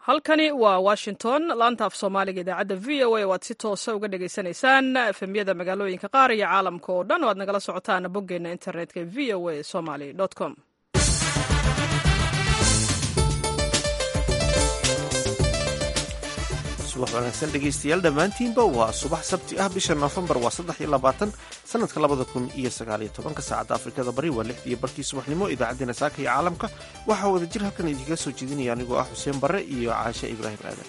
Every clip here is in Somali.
halkani waa washington laanta af soomaaliga idaacadda v o a oo aad si toosa uga dhagaysanaysaan efemyada magaalooyinka qaar iyo caalamka oo dhan oo aad nagala socotaan boggeena internetka v o a somaly com subax wanaagsan dhegaystayaal dhammaantiinba waa subax sabti ah bisha noofembar waa saddex iyo labaatan sanadka labada kun iyo sagaaliyo tobanka saacadda afrikada bari waa lixdiyo barkii subaxnimo idaacaddeenna saaka iyo caalamka waxaa wada jir halkan idinkaga soo jeedinaya anigoo ah xuseen barre iyo caashe ibraahim aadan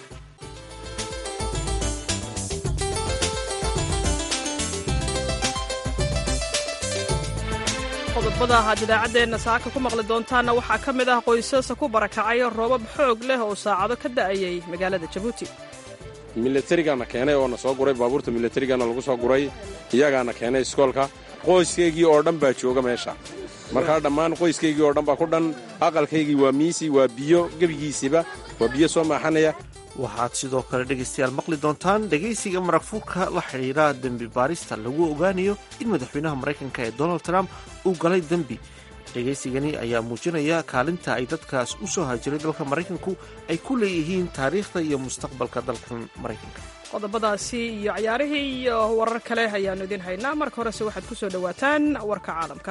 qodobada aad idaacaddeenna saaka ku maqli doontaanna waxaa ka mid ah qoysasa ku barakacay roobab xoog leh oo saacado ka da'ayay magaalada jabuuti milatarigana keenay oo na soo guray baabuurta milatarigana lagu soo guray iyagaana keenay iskoolka qoyskaygii oo dhan baa jooga meesha markaa dhammaan qoyskaygii oo dhan baa ku dhan aqalkaygii waa miisi waa biyo gebigiisiba waa biyo soo maaxanaya waxaad sidoo kale dhegaystayaal maqli doontaan dhegaysiga maragfuurka la xidhiidha dembi baarista lagu ogaanayo in madaxweynaha maraykanka ee donald trump uu galay dembi dhegaysigani ayaa muujinaya kaalinta ay dadkaas u soo hajiray dalka maraykanku ay ku leeyihiin taariikhda iyo mustaqbalka dalkan maraykanka qodobadaasi iyo cayaarihii iyo warar kale ayaannu idiin haynaa marka horese waxaad ku soo dhowaataan warka caalamka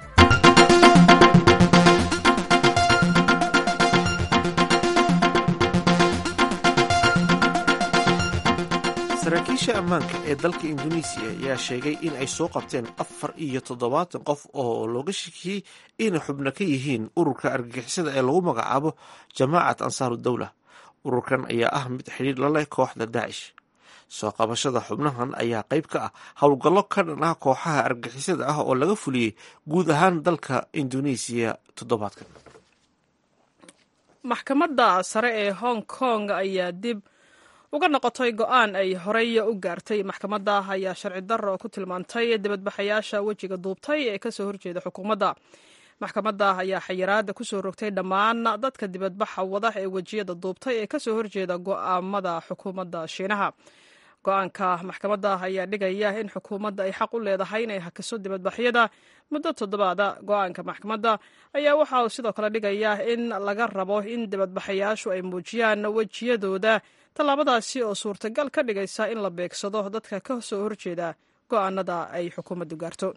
saraakiisha ammaanka ee dalka induneisiya ayaa sheegay in ay soo qabteen afar iyo toddobaatan qof oo looga shakiyey inay xubno ka yihiin ururka argagixisada ee lagu magacaabo jamaacat ansaaru dowla ururkan ayaa ah mid xidhiir la leh kooxda daacish soo qabashada xubnahan ayaa qayb ka ah howlgallo ka dhan ah kooxaha argagixisada ah oo laga fuliyey guud ahaan dalka induneisiya toddobaadkan maxkamadda sare ee hong kong ayaa dib uga noqotay go-aan ay horey u gaartay maxkamadda ayaa sharci darro ku tilmaantay dibadbaxayaasha wejiga duubtay ee kasoo horjeeda xukuumadda maxkamadda ayaa xayiraada kusoo rogtay dhammaan dadka dibadbaxa wada ee wejiyada duubtay ee kasoo horjeeda go'aamada xukuumadda shiinaha go-aanka maxkamadda ayaa dhigaya in xukuumadda ay xaq u leedahay inay hakiso dibadbaxyada muddo toddobaada go-aanka maxkamadda ayaa waxa uu sidoo kale dhigaya in laga rabo in dibadbaxayaashu ay muujiyaan wejiyadooda tallaabadaasi oo suurtagal ka dhigaysa in la beegsado dadka ka soo horjeeda go'aanada ay xukuumaddu gaarto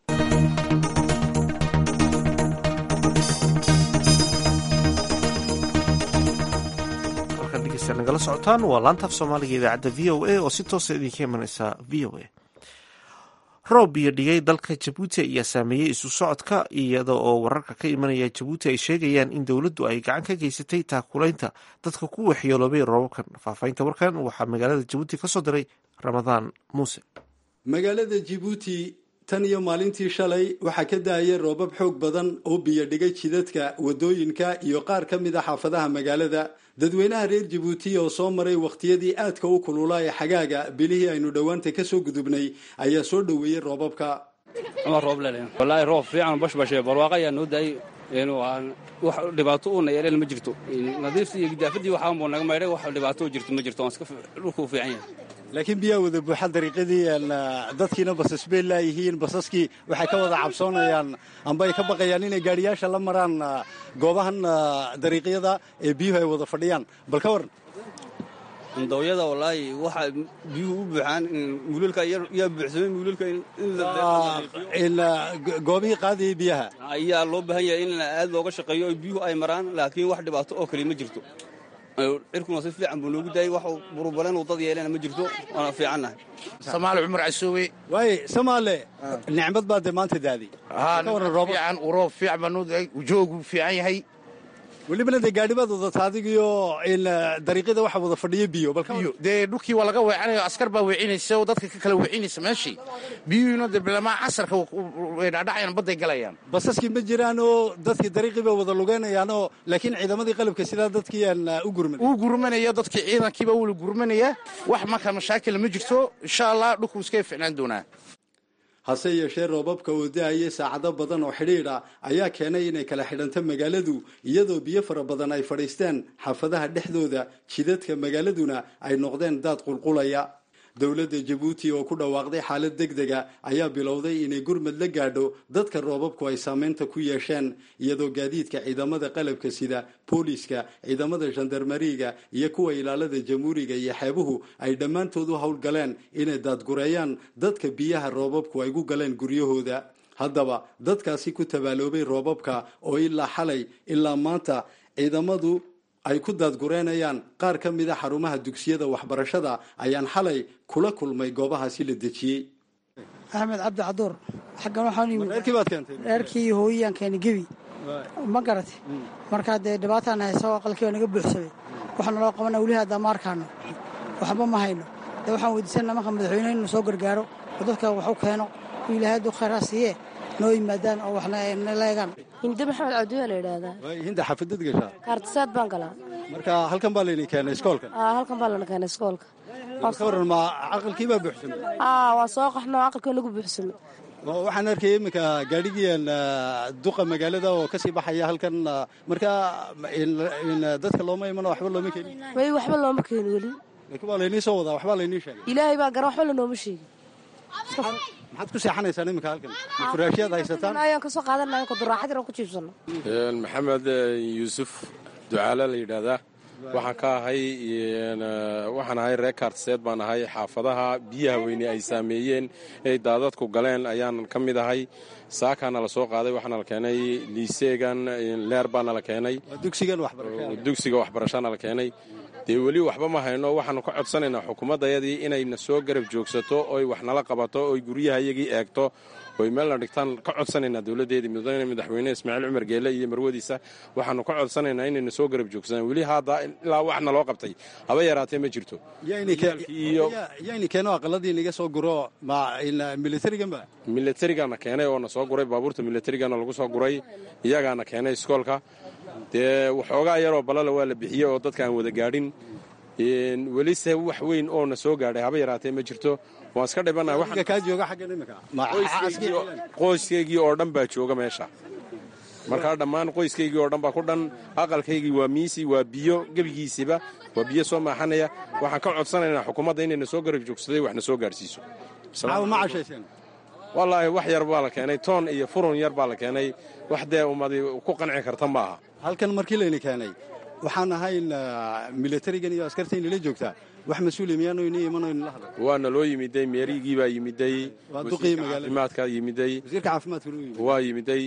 halkan dhegeystayaal nagala socotaan waa laantaaf soomaaliga idaacadda v o a oo si toosa idinka imanaysa v o a roob iyo dhigay dalka jabuuti ayaa saameeyey isu socodka iyada oo wararka ka imanaya jabuuti ay sheegayaan in dowladdu ay gacan ka geysatay taakulaynta dadka ku waxyeeloobay roobabkan faahfaahinta warkan waxaa magaalada jabuuti ka soo diray ramadaan muuse magaalada jibuuti tan iyo maalintii shalay waxaa ka da-aya roobab xoog badan oo biyo dhigay jidadka wadooyinka iyo qaar ka mid a xaafadaha magaalada dadweynaha reer jibuuti oo soo maray wakhtiyadii aadka u kulula ee xagaaga bilihii aynu dhowaanta ka soo gudubnay ayaa soo dhoweeyey roobabka wallaahi roob fiican bashbashe barwaaqa ayaa noo daayay wax dhibaato uuna yeeleen ma jirto nadiiftii iyo gidaafadii waxaanbuu naga maydhay wax dhibaato jirto ma jirto dhulkuu fiican yahay laakiin biyaa wada buuxa dariiqadii dadkiina basas bay laayihiin basaskii waxay ka wada cabsoonayaan amba ay ka baqayaan inay gaadhiyaasha la maraan goobahan dariiqyada ee biyuhu ay wada fadhiyaan bal ka waran dooyada wallaahi waxa biyuhu u buuxaan muululka yaa buuxsamay muululka goobihii qaadayay biyaha ayaa loo baahan yahay in aad looga shaqeeyo biyuhu ay maraan laakiin wax dhibaato oo kale ma jirto cirkuna si fiican buu noogu daayay wax burubaleen uu dad yeelena ma jirto waana fiicannahay samaale cumar casoowe waaye samaale nicmad baa dee maanta daaday fiican roob fiican baa noo daay joogu fiican yahay welibana dee gaadhibaad wadata adigiyo dariiqyada waxa wada fadhiya biyo dee dhulkii waa laga weecanayo askar baa weecinaysa oo dadka ka kala weecinaysa meeshii biyuhiina dee bilamaa casarka dhadhacayan badday galayaan basaskii ma jiraan oo dadkii dariiqii bay wada lugeynayaanoo laakiin ciidamadii qalabka sidaa dadkii aan u gurman uu gurmanaya dadkii ciidankiiba wula gurmanaya wax marka mashaakila ma jirto insha allah dhulkuu iskaga ficnaan doonaa hase yeeshee roobabka oo da-ayay saacado badan oo xidhiidha ayaa keenay inay kala xidhanto magaaladu iyadoo biyo fara badan ay fadhiisteen xaafadaha dhexdooda jidadka magaaladuna ay noqdeen daad qulqulaya dowladda jabuuti oo ku dhawaaqday xaalad deg dega ayaa bilowday inay gurmad la gaadho dadka roobabku ay saameynta ku yeesheen iyadoo gaadiidka ciidamada qalabka sida booliiska ciidamada gendarmariga iyo kuwa ilaalada jamhuuriga iyo xeebuhu ay dhammaantood u howlgaleen inay daadgureeyaan dadka biyaha roobabku ay gu galeen guryahooda haddaba dadkaasi ku tabaaloobay roobabka oo ilaa xalay ilaa maanta ciidamadu ay ku daadgureenayaan qaar ka mid a xarumaha dugsiyada waxbarashada ayaan xalay kula kulmay goobahaasi la dejiyey axmed cabdi caduur xaggan waxaan reerkii baad keentay reerkii hooyiyaan keenay gebi ma garati markaa dee dhibaataan haysa aqalkii oo naga buuxsamay waxaana loo qabana weli haddaa ma arkaano waxba ma hayno dee waxaan weydiisana marka madaxweyne inuu soo gargaaro oo dadka wax u keeno oo ilaahay hadduu khayr ha siiye noo yimaadaan oo waxna la eegaan hinde maxamed cabdiwaa la yidhaahdaa hinda xafadad gashaa kaartisaad baan galaa marka halkan baa layni keenay iskoolkan aa halkan baa lana keenay iskoolka ka waran ma aqalkii baa buuxsamay aa waa soo qaxno aqalkii nagu buuxsamay waxaan arkaya iminka gaadhigiian duqa magaalada oo kasii baxaya halkan marka dadka looma imano waxba looma keenin way waxba looma keeni weli laakiin waa laynii soo wadaa waxbaa laynii sheegay ilaahay baa gara waxba lanooma sheegin maxaad ku seexanaysaan iminka halkan furaashyaad haysataan ayaan kasoo qaadanaya kuduraaxad yar aan ku jiibsano maxamed yuusuf ducaale la yidhaahdaa waxaan ka ahay waxaan ahay reer kaartiseed baan ahay xaafadaha biyaha weyne ay saameeyeen ay daadadku galeen ayaan ka mid ahay saakaana la soo qaaday waxaana la keenay liiseegan leer baana la keenay dugsiga waxbarashana la keenay dee weli waxba ma hayno waxaanu ka codsanaynaa xukuumaddayadii inayna soo garab joogsato oy wax nala qabato oy guryaha iyagii eegto oy meelna dhigtaan ka codsanaynaa dowladdeedii mudane madaxweyne ismaaciil cumar geele iyo marwadiisa waxaanu ka codsanaynaa inayna soo garab joogsadaan weli hadda ilaa waxna loo qabtay haba yaraatee ma jirto yayni keeno aqaladii naga soo guro militariganba milatarigaana keenay oo na soo guray baabuurta milatarigana lagu soo guray iyagaana keenay iskoolka dee waxoogaa yaroo balala waa la bixiyey oo dadka aan wada gaadhin welise wax weyn oo na soo gaadhay haba yaraatee ma jirto waan iska dhibanaaqoyskaygii oo dhan baa jooga meesha markaa dhammaan qoyskaygii oo dhan baa ku dhan aqalkaygii waa miisi waa biyo gebigiisiba waa biyo soo maaxanaya waxaan ka codsanaynaa xukuumadda inayna soo garab joogsaday waxna soo gaadhsiiso wallaahi wax yar baa la keenay toon iyo furun yar baa la keenay wax dee ummadi ku qanci karta ma aha halkan markii layni keenay waxaan ahayn milatarigan iyo askarta inala joogtaa wax mas-uuli miyaanu ini imanayno la hadla waana loo yimiday meerigii baa yimiday Waa duqii magaalada. caafimaadka yimiday wasiirka caafimaadka inuu yimid waa yimiday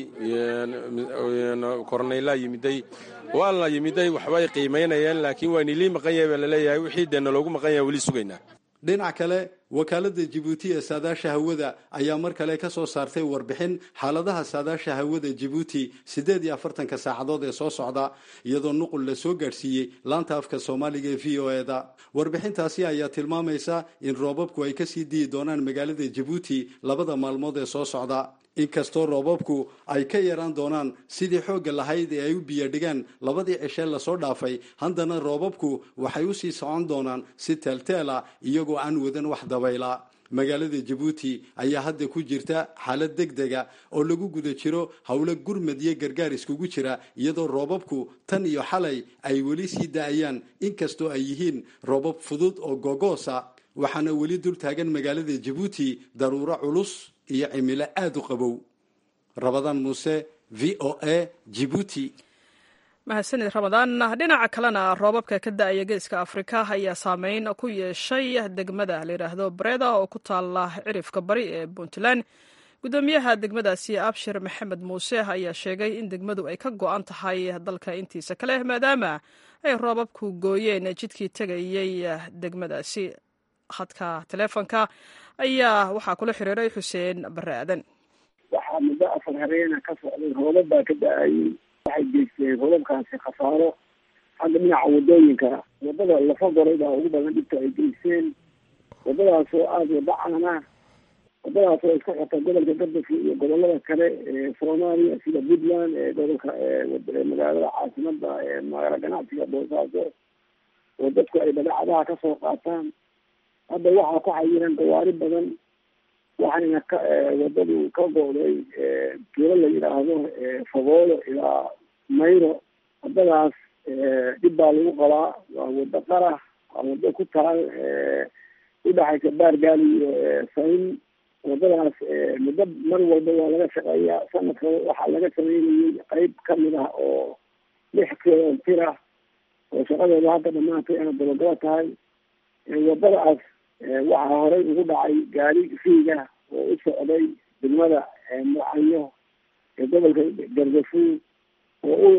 korneylaa yimiday waa la yimiday waxbay qiimaynayeen laakiin waa nilii maqan yahay baa laleeyahay wixii dee naloogu maqan yahay weli sugaynaa dhinac kale wakaalada jibuuti ee saadaasha hawada ayaa mar kale ka soo saartay warbixin xaaladaha saadaasha hawada jibuuti siddeed iyo afartanka saacadood ee soo socda iyadoo nuqul la soo gaadhsiiyey laanta afka soomaaliga ee v o eda warbixintaasi ayaa tilmaamaysa in roobabku ay kasii diyi doonaan magaalada jibuuti labada maalmood ee soo socda inkastoo roobabku ay ka yaraan doonaan sidii xoogga lahayd ee ay u biyadhigaan labadii cishee lasoo dhaafay haddana roobabku waxay usii socon doonaan si teelteela iyagoo aan wadan wax dabayla magaalada jabuuti ayaa hadda ku jirta xaalad deg dega oo lagu guda jiro howlo gurmad iyo gargaar iskugu jira iyadoo roobabku tan iyo xalay ay weli sii da-ayaan inkastoo ay yihiin roobab fudud oo gogoosa waxaana weli dul taagan magaalada jabuuti daruuro culus iyo cimilo aada u qabow rabadaan muuse v o a jibuuti mahadsanid ramadaan dhinaca kalena roobabka ka da-aya geeska afrika ayaa saameyn ku yeeshay degmada layidhaahdo breda oo ku taala cirifka bari ee puntland gudoomiyaha degmadaasi abshir maxamed muuse ayaa sheegay in degmadu ay ka go-an tahay dalka intiisa kale maadaama ay roobabku gooyeen jidkii tegayey degmadaasi khadka taleefonka ayaa waxaa kula xiriiray xuseen bare aadan waxaa muddo afar habeena ka socday roobab baa ka da-ayay waxay geysteen roobabkaasi khasaaro xagga dhinaca wadooyinka wadada lafa goray baa ugu badan dhibka ay geysteen wadadaas oo aada wada caana wadadaas oo isku xirta gobolka gardafka iyo gobolada kale ee soomaaliya sida puntland ee gobolka ee magaalada caasimada ee magaalo ganacsiga boosaaso oo dadku ay badeecadaha kasoo qaataan hadda waxaa ku xayiran gawaari badan waxayna ka wadadu ka go'day tuulo la yidhaahdo fagoolo ilaa mayro wadadaas dhib baa lagu qabaa waa wado qarax waa wado ku taal udhexaysa baargaali iyo sayn wadadaas muddo mar walba waa laga shaqeeyaa sanadka waxaa laga sameynayay qeyb kamid ah oo lix kilomitir ah oo shaqadeeda hadda dhamaantay ana dabagaba tahay wadadaas waxaa horey ugu dhacay gaari fiiga oo u socday degmada mucanyo ee gobolka gargafuul oo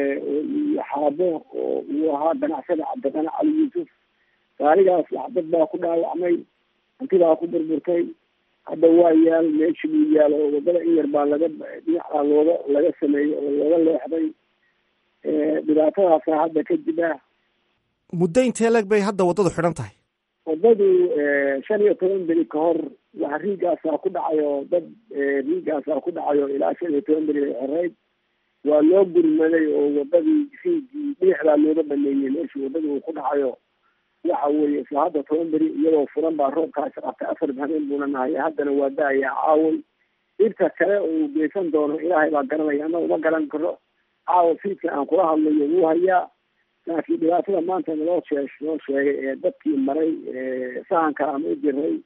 u xaabo oo uu ahaa ganacsada cabdiqani cali yuusuf gaarigaas dad baa ku dhaawacmay hantibaa ku burburtay hadda waa yaal meeshi buu yaal oo wadada in yar baa laga dhinacaa looga laga sameeyey oo looga leexday dhibaatadaasa hadda ka jira muddo intee leeg bay hadda waddadu xidhan tahay waddadu shan iyo toban beri ka hor wax riigaasaa ku dhacayo dad riigaasaa ku dhacayo ilaa shan iyo toban beri ay xoreyd waa loo gurmaday oo wadadii riigii dhinaxdaa looga baneeyey meeshii waddadii uu ku dhacayo waxa weeye isla hadda toban beri iyadoo furan baa roobkaasi qabtay afar habeen buuna nahay haddana waa da-ayaa caaway dhirta kale oo uu geysan doono ilaahay baa garanaya ama uma garan karo caawa fiidka aan kula hadlayo wuu hayaa laakiin dhibaatada maanta naloo shee noo sheegay ee dadkii maray sahanka ama u jiray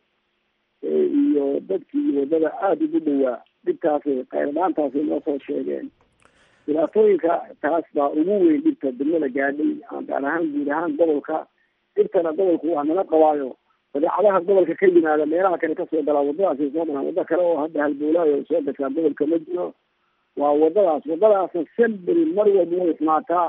iyo dadkii waddada aada ugu dhawaa dhibtaasay qayladhaantaasay noo soo sheegeen dhibaatooyinka taas baa ugu weyn dhibta degmada gaadhay gaar ahaan guud ahaan gobolka dhibtana gobolku waa nala qabaayo badeecadaha gobolka ka yimaada meelaha kale kasoo galaa waddadaasay soo maraan waddo kale oo hadda halboolaayo soo gashaa gobolka ma jiro waa waddadaas waddadaasna semberi mar walba way ismaataa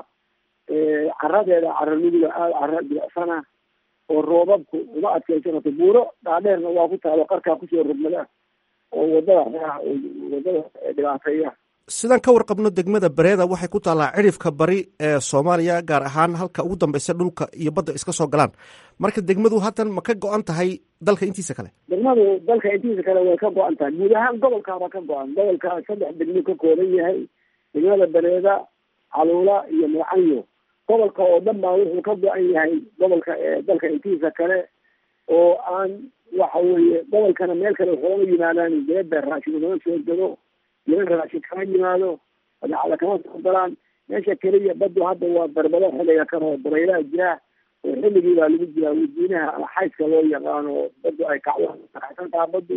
caradeeda cara nuguda aada cara bilicsana oo roobabku uma adkeysan karto buuro dhaadheerna waa ku taalo qarkaa kusoo rogmada oo waddada waddada dhibaateeya sidaan ka warqabno degmada bareeda waxay ku taallaa cidhifka bari ee soomaaliya gaar ahaan halka ugu dambeysa dhulka iyo badda iska soo galaan marka degmadu haddan ma ka go-an tahay dalka intiisa kale degmadu dalka intiisa kale way ka go-an tahay guud ahaan gobolkaaba ka go-an gobolka saddex degmo ka kooban yahay degmada bareeda caluula iyo mucanyo gobolka oo dhan baa wuxuu ka go-an yahay gobolka dalka intiisa kale oo aan waxa weeye gobolkana meel kale waxooga yimaadaan dibadda raashin ugama soo gado niman raashin kama yimaado badeecada kama soo galaan meesha keliya baddu hadda waa darbado xilliga kan oo dabaylaha jira oo xilligii baa lagu jiraa wadiinaha ama xayska loo yaqaano baddu ay kacdo taxsantaha baddu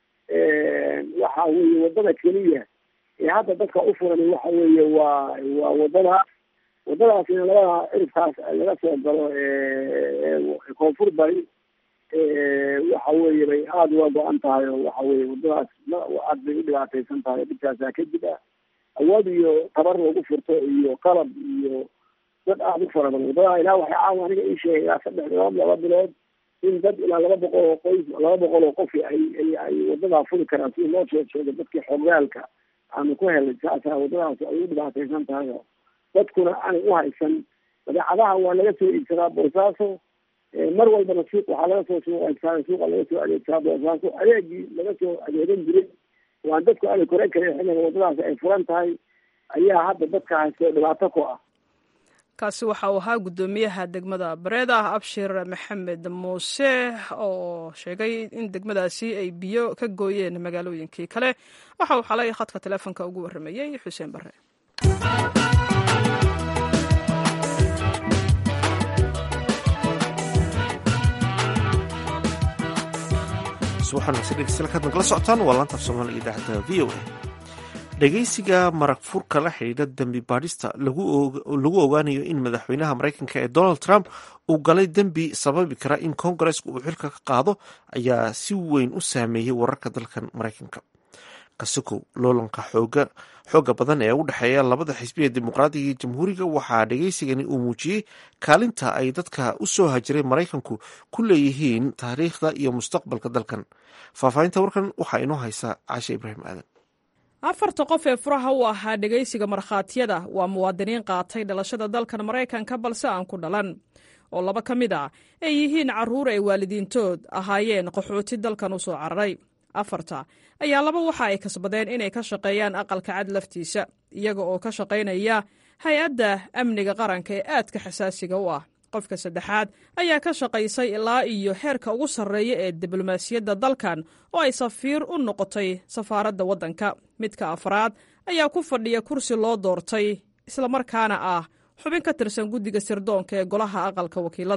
waxa weeye waddada keliya ee hadda dadka u furan waxa weeye waa waa waddadaas waddadaasina labada cirifkaas laga soo galo koonfur bari waxa weeye bay aada uga go-an tahay oo waxa weye waddadaas aad bay u dhibaateysan tahay dhibkaasaa ka jira awood iyo tabar lagu furto iyo qalab iyo dad aada u fara badan waddada ilaa waxay caawa aniga ii sheegay ilaa saddex bilood laba bilood in dad ilaa laba boqol oo qoys laba boqol oo qof ay ay ay waddadaa furi karaan sida loo sheeg sheegay dadkii xogaalka aanu ku helay saasaa waddadaas ay u dhibaateysan tahay oo dadkuna aanay u haysan badeecadaha waa laga soo iibsadaa boosaaso mar walbana suuq waxaa laga soo suuqaysaa suuqa laga soo adeegsaa boosaaso adeegii laga soo adeegan jiray waan dadku aanay koran karin xilliga waddadaas ay furan tahay ayaa hadda dadka haysto dhibaato ku ah kaasi waxa uu ahaa guddoomiyaha degmada bareeda abshir maxamed muuse oo sheegay in degmadaasi ay biyo ka gooyeen magaalooyinkii kale waxa uu xalay khadka teleefonka ugu warramayey xuseen bare kala socotaan waa laantaaf soomaaliga idaacadda v o a dhegeysiga marag furka la xidhiidha dembi baadhista lagu ogaanayo in madaxweynaha maraykanka ee donald trump uu galay dembi sababi kara in kongareska uu xilka ka qaado ayaa si weyn u saameeyey wararka dalkan maraykanka kasikow loolanka xooga badan ee u dhexeeya labada xisbiya dimuqraadiga iyo jamhuuriga waxaa dhegeysigani uu muujiyey kaalinta ay dadka u soo hajiray maraykanku ku leeyihiin taariikhda iyo mustaqbalka dalkan faahfaahinta warkan waxaa inoo haysa caashe ibraahim aadan afarta qof ee furaha u ahaa dhegaysiga markhaatiyada waa muwaadiniin qaatay dhalashada dalkan maraykanka balse aan ku dhalan oo laba ka mid a ay yihiin carruur ay waalidiintood ahaayeen qaxooti dalkan u soo cararay afarta ayaa laba waxa ay kasbadeen inay ka shaqeeyaan aqalka cad laftiisa iyaga oo ka shaqaynaya hay-adda amniga qaranka ee aadka xasaasiga u ah qofka saddexaad ayaa ka shaqaysay ilaa iyo heerka ugu sarreeya ee diblomaasiyadda dalkan oo ay safiir u noqotay safaaradda waddanka midka afraad ayaa ku fadhiya kursi loo doortay islamarkaana ah xubin ka tirsan guddiga sirdoonka ee golaha aqalka wakiilada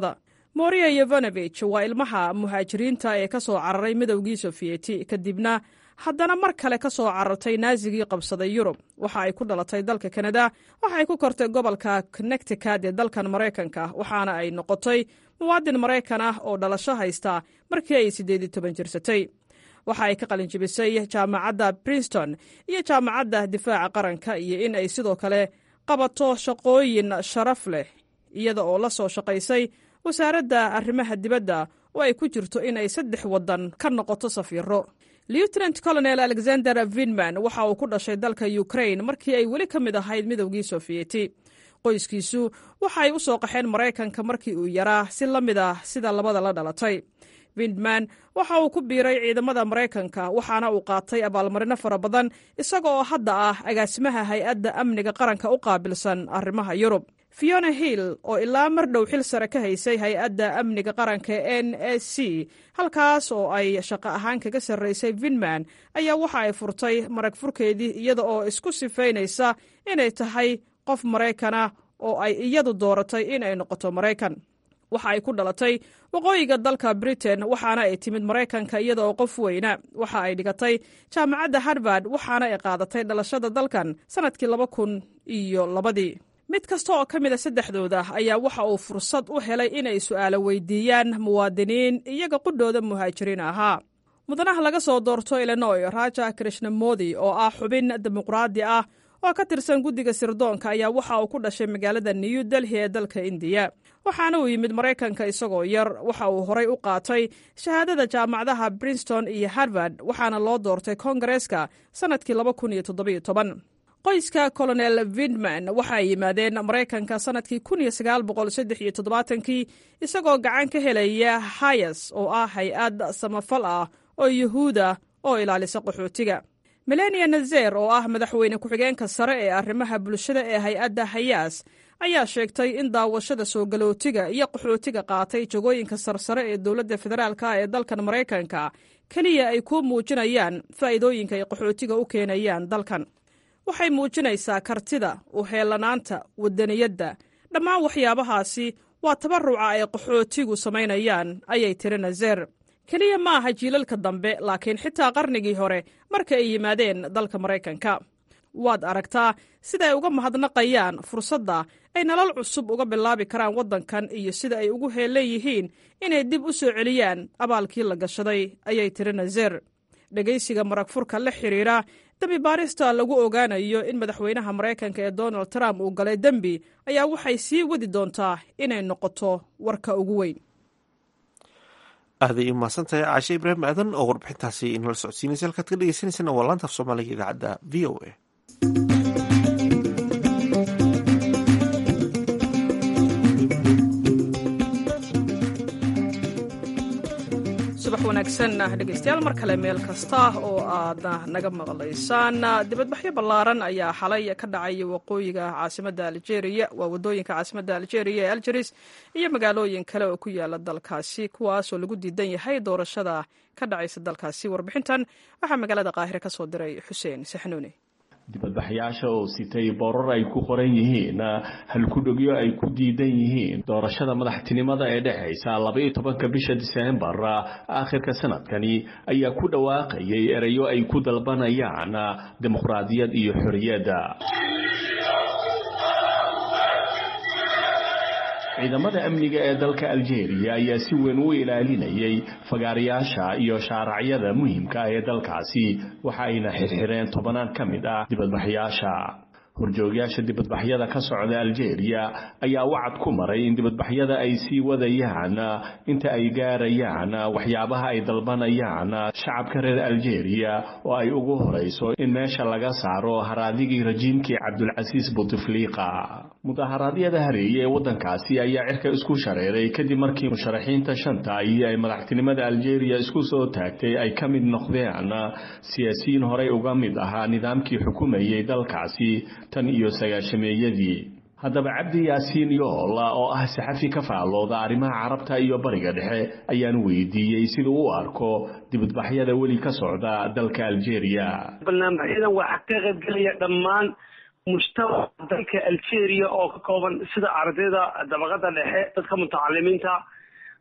moria yovanovich waa ilmaha muhaajiriinta ee ka soo cararay midowgii sofiyeti kadibna haddana mar kale ka soo carartay naasigii qabsaday yurub waxa ay ku dhalatay dalka kanada waxa ay ku kortay gobolka connecticut ee dalkan maraykanka waxaana ay noqotay muwaadin maraykan ah oo dhalasho haysta markii ay siddeed iyo toban jirsatay waxa ay ka qalinjibisay jaamacadda princeton iyo jaamacadda difaaca qaranka iyo in ay sidoo kale qabato shaqooyin sharaf leh iyada oo la soo shaqaysay wasaaradda arrimaha dibadda oo ay ku jirto in ay saddex waddan ka noqoto safiiro lieutenant colonel alexander vinman waxa uu ku dhashay dalka ukrain markii ay weli ka mid ahayd midowgii sofiyeti qoyskiisu waxa ay u soo qaxeen maraykanka markii uu yaraa si la mid ah sida labada la dhalatay vindman waxa uu ku biiray ciidamada maraykanka waxaana uu qaatay abaalmarino fara badan isaga oo hadda ah agaasimaha hay-adda amniga qaranka u qaabilsan arrimaha yurub fiona hill oo ilaa mar dhow xil sare ka haysay hay-adda amniga qaranka n s c halkaas oo ay shaqo ahaan kaga sarraysay vinman ayaa waxa ay furtay marag furkeedii iyada oo isku sifaynaysa inay tahay qof maraykana oo ay iyadu dooratay in ay noqoto maraykan waxa ay ku dhalatay waqooyiga dalka britain waxaana ay timid maraykanka iyada oo qof weyna waxa ay dhigatay jaamacadda harvard waxaana ay qaadatay dhalashada dalkan sannadkii laba kun iyo labadii mid kasta oo ka mid a saddexdooda ayaa waxa uu fursad u helay inay su'aalo weydiiyaan muwaadiniin iyaga qudhooda muhaajiriin ahaa mudanaha laga soo doorto illinoy raja krishnamodi oo ah xubin dimuqraadi ah oo ka tirsan guddiga sirdoonka ayaa waxa uu ku dhashay magaalada new delhi ee dalka indiya waxaana uu yimid maraykanka isagoo yar waxa uu horay u qaatay shahaadada jaamacadaha princeton iyo harvard waxaana loo doortay kongareeska sannadkii qoyska colonel vindman waxa ay yimaadeen maraykanka sannadkii kii isagoo gacan ka helaya hayas oo ah hay-ad samafal ah oo yuhuuda oo ilaalisa qaxootiga melania nazer oo ah madaxweyne ku-xigeenka sare ee arrimaha bulshada ee hay-adda hayaas ayaa sheegtay in daawashada soo galootiga iyo qaxootiga qaatay jagooyinka sarsare ee dowladda federaalk ee dalkan maraykanka keliya ay ku muujinayaan faa'iidooyinka ay qaxootiga u keenayaan dalkan waxay muujinaysaa kartida uheellanaanta wadaniyadda dhammaan waxyaabahaasi waa tabaruca ay qaxootigu samaynayaan ayay tiri nazer keliya ma aha jiilalka dambe laakiin xitaa qarnigii hore marka ay yimaadeen dalka maraykanka waad aragtaa sida ay uga mahadnaqayaan fursadda ay nolol cusub uga bilaabi karaan waddankan iyo sida ay ugu heellan yihiin inay dib u soo celiyaan abaalkii la gashaday ayay tiri nazer dhegaysiga marag furka la xidhiira dembi baarista lagu ogaanayo in madaxweynaha maraykanka ee donald trump uu galay dembi ayaa waxay sii wadi doontaa inay noqoto warka ugu weyn aaday umahadsan tahay caashe ibraahim aadan oo warbixintaasi inala socodsiinaysa halkaad ka dhegeysaneysana waa laanta af soomaaliga idaacadda v o a subax wanaagsan dhegeystayaal mar kale meel kasta oo aad naga maqlaysaan dibadbaxyo ballaaran ayaa xalay ka dhacay waqooyiga caasimadda aljeeriya waa wadooyinka caasimadda aljeeriya ee aljeris iyo magaalooyin kale oo ku yaala dalkaasi kuwaasoo lagu diidan yahay doorashada ka dhacaysa dalkaasi warbixintan waxaa magaalada qaahire ka soo diray xuseen saxnuuni dibadbaxyaasha oo sitay boorar ay ku qoran yihiin halkudhogyo ay ku diidan yihiin doorashada madaxtinimada ee dhexaysa labaiyo tobanka bisha diseembar aakhirka sanadkani ayaa ku dhawaaqayay erayo ay ku dalbanayaan dimuqraadiyad iyo xorriyadda ciidamada amniga ee dalka aljeeriya ayaa si weyn u ilaalinayay fagaarayaasha iyo shaaracyada muhiimka ah ee dalkaasi waxa ayna xirxireen tobanaan ka mid ah dibadbaxyaasha horjoogyaasha dibadbaxyada ka socda aljeeriya ayaa wacad ku maray in dibadbaxyada ay sii wadayaan inta ay gaarayaan waxyaabaha ay dalbanayaan shacabka reer aljeeriya oo ay ugu horayso in meesha laga saaro haraadigii rajiimkii cabdulcasiis butefliqa mudaharaadyada hareeye ee waddankaasi ayaa cirka isku shareeray kadib markii musharaxiinta shanta iyo ay madaxtinimada aljeeriya isku soo taagtay ay ka mid noqdeen siyaasiyiin horey uga mid ahaa nidaamkii xukumayay dalkaasi tan iyo sagaashameeyadii haddaba cabdi yaasiin yoola oo ah saxafi ka faallooda arrimaha carabta iyo bariga dhexe ayaan weydiiyey siduu u arko dibadbaxyada weli ka socda dalka aljeeriya barnaamijyadan waxaa ka qaybgelaya dhammaan mujtamaca dalka algeria oo ka kooban sida ardayda dabaqada dhexe dadka mutacalimiinta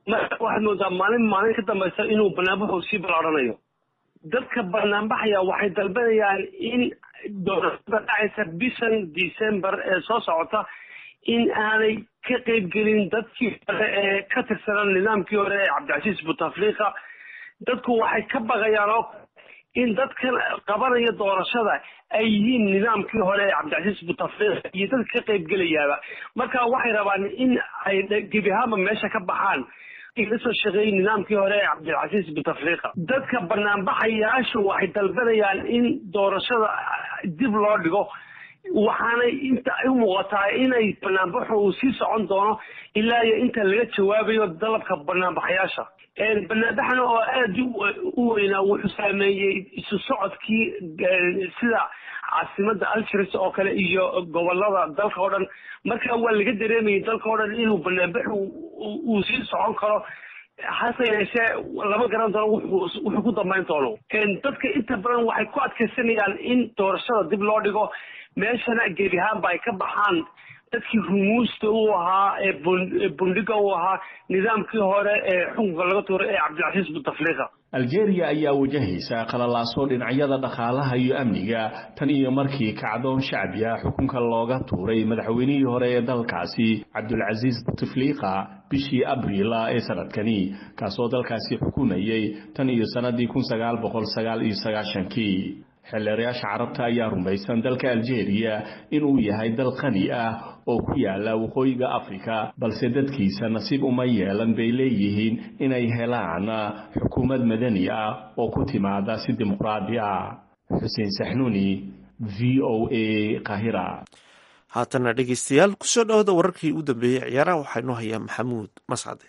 waxaad moodaa maalin maalin ka dambaysa inuu banaanbaxu sii balaaranayo dadka banaanbaxaya waxay dalbanayaan in doorashada dhacaysa bishan december ee soo socota in aanay ka qeybgelin dadkii hore ee ka tirsanaa nidaamkii hore ee cabdicasiis butafliqa dadku waxay ka baqayaan oo in dadkan qabanaya doorashada ay yihiin nidaamkii hore ee cabdicasiis butafliqa iyo dadka ka qeybgelayaaba marka waxay rabaan in ay gebi ahaanba meesha ka baxaan kasoo shaqeeyey nidaamkii hore ee cabdilcasiis butafliqa dadka banaanbaxayaashu waxay dalbanayaan in doorashada dib loo dhigo waxaanay inta u muuqataa inay banaanbaxu uu sii socon doono ilaa iyo inta laga jawaabayo dalabka banaanbaxayaasha banaanbaxna oo aada u weynaa wuxuu saameeyey isu socodkii sida caasimada algeris oo kale iyo gobolada dalka oo dhan marka waa laga dareemayay dalka oo dhan inuu banaanbaxu uu sii socon karo hase yeeshee lama garan doono wuxuu ku dambayn doono dadka inta badan waxay ku adkaysanayaan in doorashada dib loo dhigo meeshana gebi ahaanba ay ka baxaan dadkii rumuusta u ahaa ee bundhiga u ahaa nidaamkii hore ee xukunka laga tuuray ee cabdilcasiis butafliqa aljeeriya ayaa wajahaysa qalalaasoo dhinacyada dhaqaalaha iyo amniga tan iyo markii kacdoon shacbi ah xukunka looga tuuray madaxweynihii hore ee dalkaasi cabdulcasiis butefliqa bishii abriila ee sanadkani kaasoo dalkaasi xukumayay tan iyo sannadii kun sagaal boqol sagaal iyo sagaashankii xeelleerayaasha carabta ayaa rumaysan dalka aljeeriya inuu yahay dal qani ah oo ku yaala waqooyiga afrika balse dadkiisa nasiib uma yeelan bay leeyihiin inay helaan xukuumad madani ah oo ku timaada si dimuqraadi ah xuseen saxnuuni v o a kahira haatana dhegeystayaal kusoo dhawada wararkii u dambeeyey ciyaaraha waxaa inoo hayaa maxamuud mascade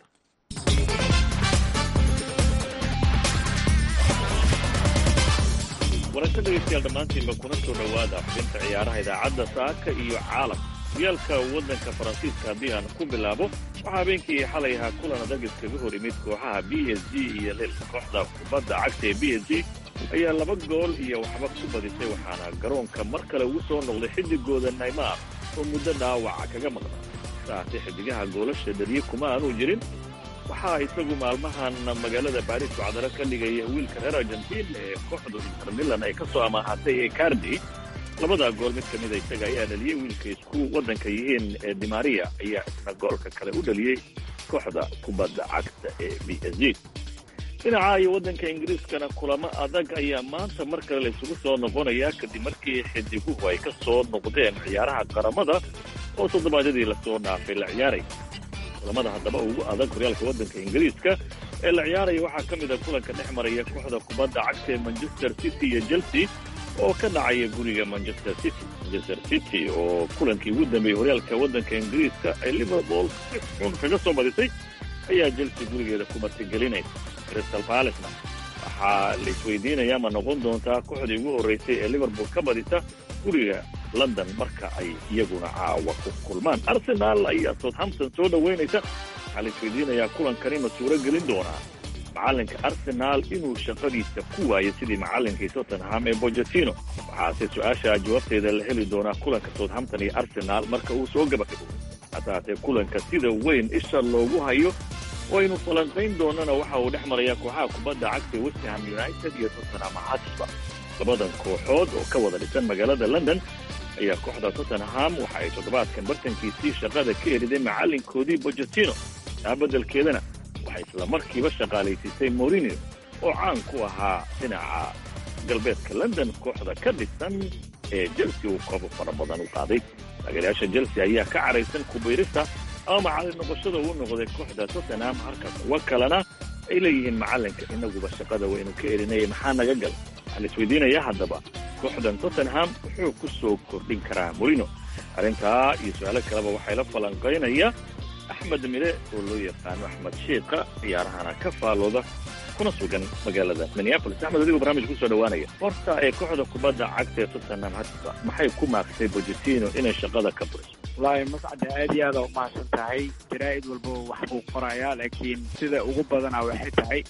wararka dhegeystayaal dhammaantiinba kuna soo dhowaada xubinta ciyaaraha idaacadda saaka iyo caalam horyaalka waddanka faransiiska haddii aan ku bilaabo waxaa habeenkii xalay ahaa kulan adag iskaga hor yimid kooxaha b s g iyo lil kooxda kubadda cagta ee b s g ayaa laba gool iyo waxba ku badisay waxaana garoonka mar kale ugu soo noqday xiddigooda naymar oo muddo dhaawaca kaga maqnaa saase xidigaha goolasha dhaliye kuma aanu jirin waxaa isagu maalmahan magaalada baris wacdaro ka dhigaya wiilka reer argentiin ee kooxdu inter milan ay ka soo amaahatay ee cardi labadaa gool mid ka mida isaga ayaa dhaliyey wiilka isku waddanka yihiin ee dimaria ayaa isna goolka kale u dhaliyey kooxda kubadda cagta ee b s g dhinaca iyo waddanka ingiriiskana kulamo adag ayaa maanta mar kale la isugu soo noqonayaa kadib markii xidiguhu ay ka soo noqdeen ciyaaraha qaramada oo toddobaadyadii lasoo dhaafay la ciyaaray kulamada haddaba ugu adag horyaalka waddanka ingiriiska ee la ciyaaraya waxaa ka mid a kulanka dhex maraya kooxda kubadda cagta ee manchester city iyo chelsea oo ka dhacaya guriga manchester city manchester city oo kulankii ugu dambeeyey horyaalka waddanka ingiriiska ay liverpool si xun kaga soo badisay ayaa chelsea gurigeeda ku martigelinaysa crystal palacena waxaa la isweydiinayaa ma noqon doontaa kooxdii ugu horraysay ee liverpool ka badisa guriga london marka ay iyaguna caawa ku kulmaan arsenaal ayaa southampton soo dhoweynaysa waxaa la isweydiinayaa kulankani ma suuro gelin doonaa macallinka arsenaal inuu shaqadiisa ku waayo sidii macallinkii tottenham ee bojatino waxaase su-aasha jawaabteeda la heli doonaa kulanka southampton iyo arsenaal marka uu soo gabagabo hataatee kulanka sida weyn isha loogu hayo oo aynu falanqayn doonana waxa uu dhex marayaa kooxaha kubadda cagta ee westham united iyo tottenham hotspur labadan kooxood oo ka wada dhisan magaalada london ayaa kooxda tottenham waxa ay toddobaadkan bartankiisii shaqada ka eriday macallinkoodii bojatino taa beddelkeedana waxay isla markiiba shaqaalaysiisay morinio oo caan ku ahaa dhinaca galbeedka london kooxda ka dhisan ee chelsea uu koobo fara badan u qaaday taageerayaasha chelsea ayaa ka caraysan kubayrista ama macallin noqoshada uu noqday kooxda tottenham halka kuwa kalena ay leeyihiin macallinka inaguba shaqada waynu ka erinaya maxaa naga gal waxaa la isweydiinayaa haddaba kooxdan tottenham wuxuu ku soo kordhin karaa morino arrintaa iyo su-aalo kaleba waxay la falanqaynaya axmed mire oo loo yaqaano axmed shiika ciyaarahana ka faalooda kuna sugan magaalada minneapolis axmed adigoo barnaamij kusoo dhawaanaya horta ee kooxda kubadda cagta ee tottenham hotspur maxay ku maaqsay bojatino inay shaqada ka buriso wallaahi mascade aad iyo aada umahadsan tahay jaraa'id walba wax buu qorayaa laakiin sida ugu badana waxay tahay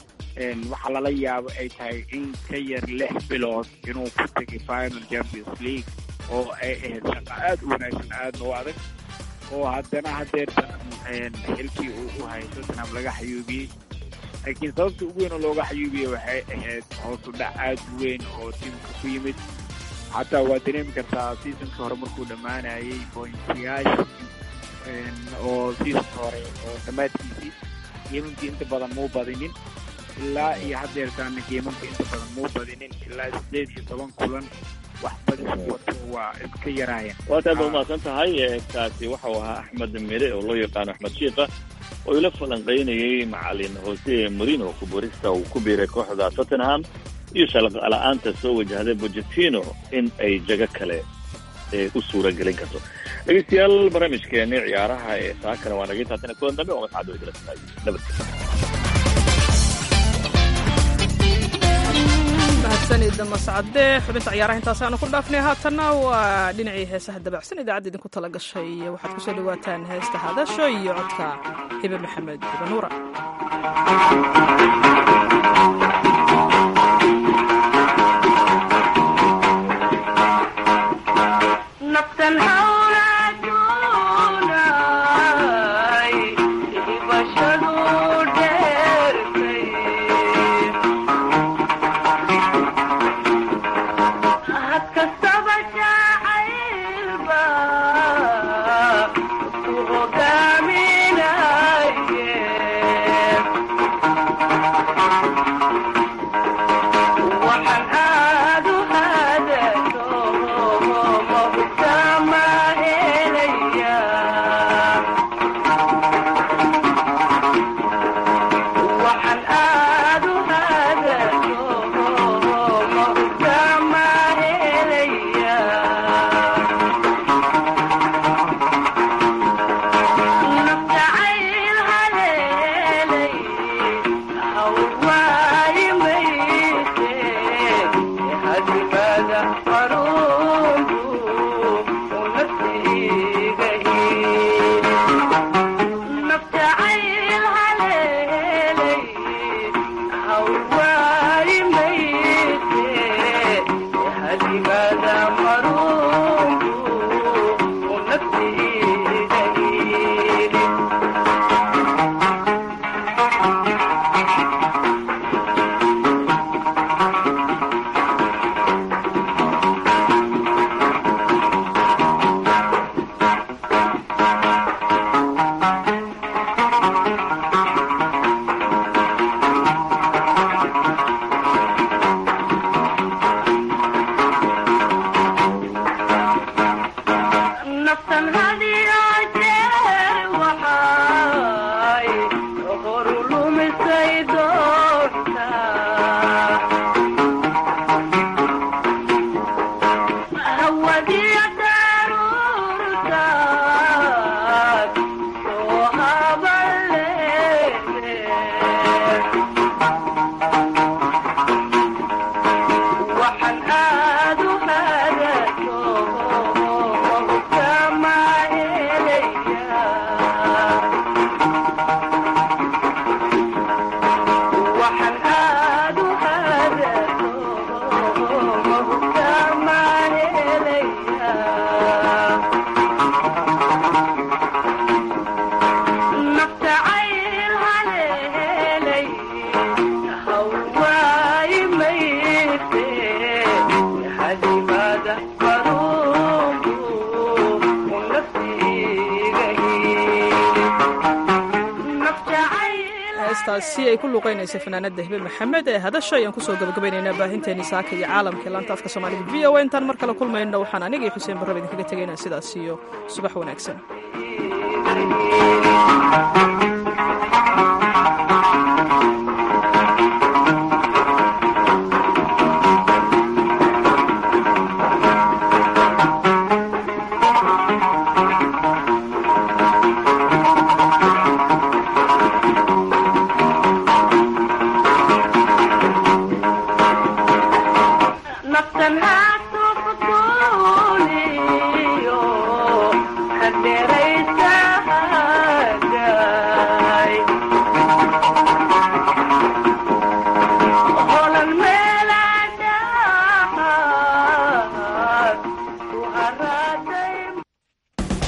waxaa lala yaabo ay tahay in ka yar lix bilood inuu ku tegay final champions league oo ay ahayd shaqa aada u wanaagsan aadna u adag oo haddana hadeertan xilkii uu u hayo tottenham laga xayuubiyey laakiin sababta ugu weyn oo looga xayuubiyey waxay ahayd hoosu dhac aad u weyn oo tiimka ku yimid xataa waa dareemi kartaa seasonka hore markuu dhammaanayay bointiyaasha oo seasonka hore oo dhammaadkiisii geemamkii inta badan muu badinin ilaa iyo hadeertaana geemamka inta badan muu badinin ilaa sideed iyo toban kulan wax badis wato waa iska yaraayeen waad aad ba umahadsan tahay kaasi waxau ahaa axmed mire oo loo yaqaano axmed shiika oo ila falanqaynayay macalin jose morino kuborista uu ku biiray kooxda tottenham iyo shaqala-aanta soo wajahday bocetino in ay jago kale u suura gelin karto dhegeystayaal barnaamijkeeni ciyaaraha ee saakana waa naga intaasina kulan dambe oo mascado idila tahay nabadgelyo mahadsanida mascade xubinta ciyaaraha intaasaanu ku dhaafnay haatanna waa dhinacii heesaha dabacsan idaacadda idinku tala gashay waxaad kusoo dhawaataan heesta hadasho iyo codka hibe maxamed hibanuura heestaasi ay ku luuqaynaysa fanaanada hibe maxamed ee hadasha ayaan kusoo gabagabaynaynaa baahinteeni saaka iyo caalamka laanta afka soomaaliga v o intaan mar kale kulmayno waxaan aniga iyo xuseen barraba idinkaga tegaynaa sidaas iyo subax wanaagsan